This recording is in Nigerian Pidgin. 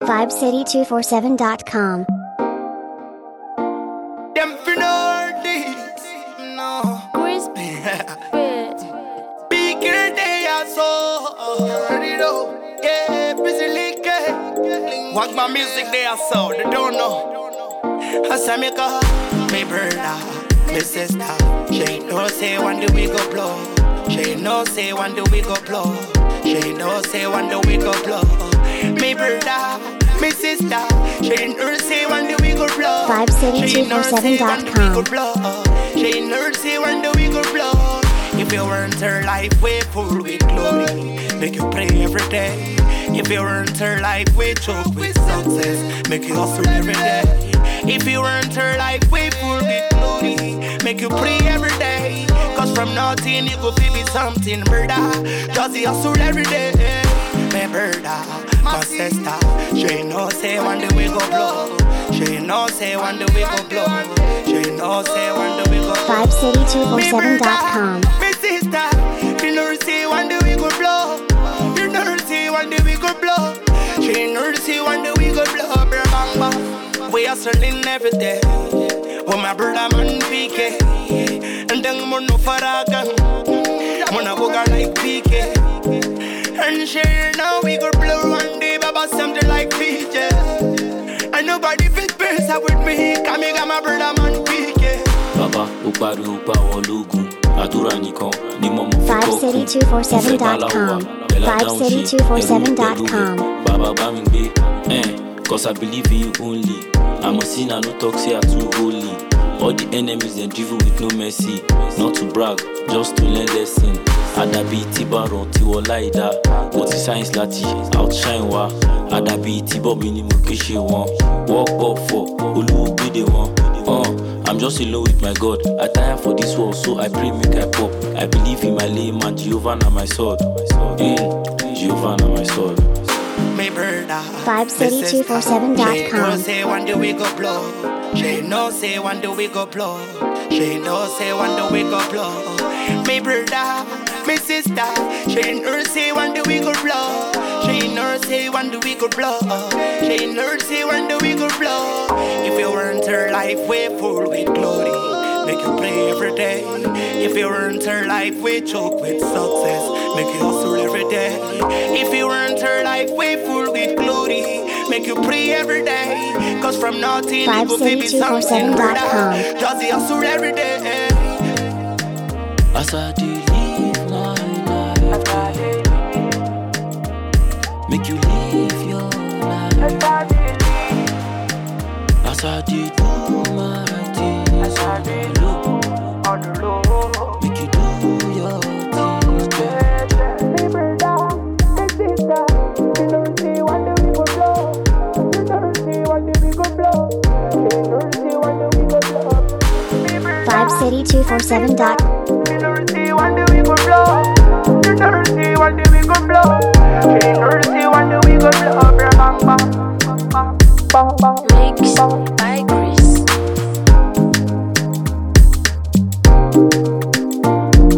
VibeCity247.com. Them for know this, no. Crispy. Bigger they are so. Already know. Yeah, busy league. Watch my music they are so. They don't know. I say me go, me brother, me sister. She know say one day we go blow. She know say one day we go blow. She know say one day we go blow. Me brother, me sister. She know say one day we go blow. She know say one day we go blow. She know say one day we go blow. If you weren't her life way full with glory, make you pray every day. If you weren't her life way choke with success, make you hustle every day. If you weren't her life way full with glory, make you pray every day. Cause from nothing you go feel be something, brother. Just you hustle every day. My brother, my sister, she know say one day we go blow. She know say one day we go blow. She know say one day we go blow. VibeCity247.com. Me sister, you know see one day we go blow. You know see one day we go blow. She know see one day we go blow. Bra bang bang. We hustling every day. With my brother man PK. And then mo no faragan. Mo na go like PK. And she now we go blow one day, baba something like PJ. And nobody fit pace up with me. Come here, got my brother man PK. bàbá ó pariwo pa àwọn ológun àdúrà nìkan ni mo mọ̀ fi kọ́ kún mo fẹ́ bá láwọ̀ wá pẹ̀lú àdáhùn ṣe ẹ̀rù pẹ̀lú rẹ̀ bàbá bá mi gbé eh, cause I believe in you only I'm a sinner no talk say I too holy all the enemies dem drivel with no mercy not to brag just to learn lesson àdàbí tíbàrọ̀ tiwọ́ láìda mo ti science láti outshine wa àdàbí tíbọ̀ mi ni mo ké ṣe wọn work up for olúwo gbéde wọn. Uh, I'm just alone with my God. I tire for this world, so I pray make I pop. I believe in my layman, Jehovah na my sword. Mm, Jehovah na my sword. Me brother. VibeCity247.com. She know say one day we go blow. She know say one day we go blow. She know say one day we go blow. Me brother, me sister. She know say one day we go blow. She know say one day we go blow. She know say one day we go blow. If you weren't her life way full with glory. Make you pray every day. If you weren't her life, we choke with success. Make you hustle every day. If you weren't her life, we full with glory. Make you pray every day. Cause from nothing, you go feel be something. brother. 5city247.com. Just you hustle every day. As I do live my life, make you live your life. As I do do my things, look, make you do your things, girl. VibeCity247.com.